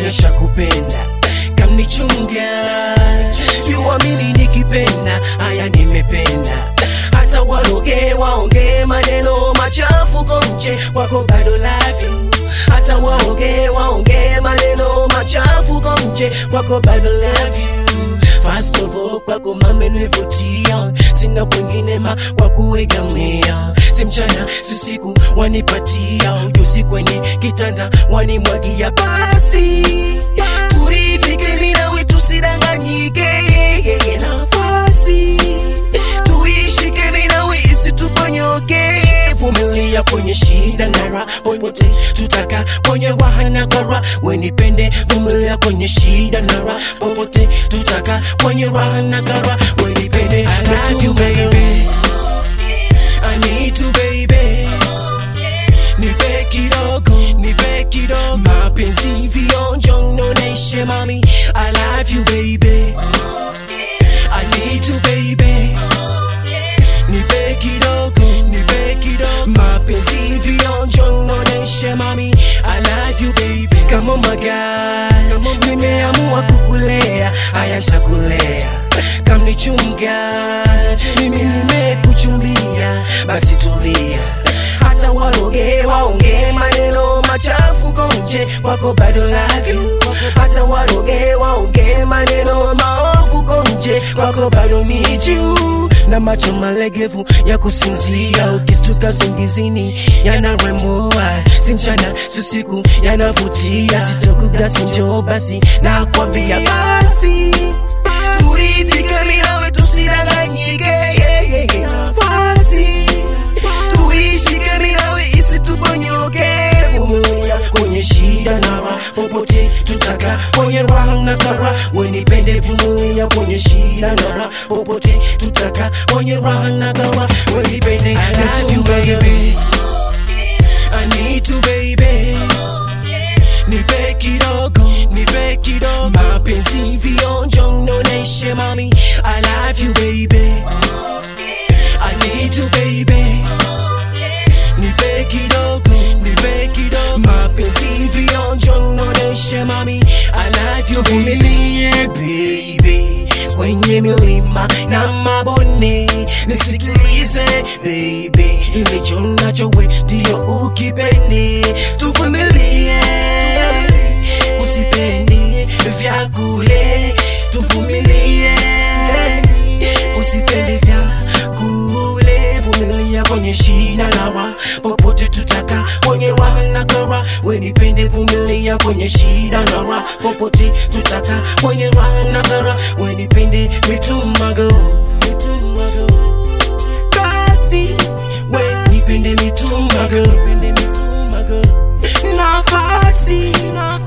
onyesha kupenda kamnichunga yuamini nikipenda haya nimependa hata waroge waonge maneno machafu konje wako bado love you hata waoge waonge maneno machafu konje wako bado love you First of all kwako mamenivutia sina kwengine ma kwa kuegamia si mchana si siku wanipatia ujuzi kwenye kitanda wanimwagia basi turidhike mimi nawe tusidanganyike yeye nafasi tuishike mimi nawe isituponyoke vumilia kwenye shida na raha popote tutaka kwenye raha na kara wenipende vumilia kwenye shida na raha popote tutaka kwenye raha na kara wenipende I love you baby I need to baby nipe kidogo nipe kidogo mapenzi vionjo noneshe mami I love you baby I need to baby nipe kidogo nipe kidogo mapenzi vionjo noneshe mami I love you baby kama oh my God nimeamua kukulea haya nitakulea kamnichunga mimi nimekuchumbia basi tulia hata waroge waonge maneno machafu konje wako bado love you hata waroge waonge maneno maovu konje wako bado need you na macho malegevu ya kusinzia ukistuka singizini yanaremua si mchana si usiku yanavutia sitokugasi njoo basi nakwambia basi turidhike minawe tusidanganyike yeah, yeah, yeah. nafasi tuishike minawe isituponyoke vumilia kwenye shida na raha popote tutaka kwenye raha na kara wenipende vumilia kwenye shida na raha popote tutaka kwenye raha na kara wenipende I love you baby I need to baby nipe kidogo nipe kidogo mapenzi vionjo noneshe mami I love you baby I need to baby nipe kidogo nipe kidogo mapenzi vionjo noneshe mami I love you tuvumilie baby kwenye milima na mabonde nisikilize baby ilicho nacho we ndio ukipende tuvumilie usipende vya kule tuvumilie usipende vya kule vumilia kwenye shida na raha popote tutaka kwenye raha na kara wenipende vumilia kwenye shida na raha popote tutaka kwenye raha na kara wenipende mitumago mitumago basi wenipende mitumago nafasi nafasi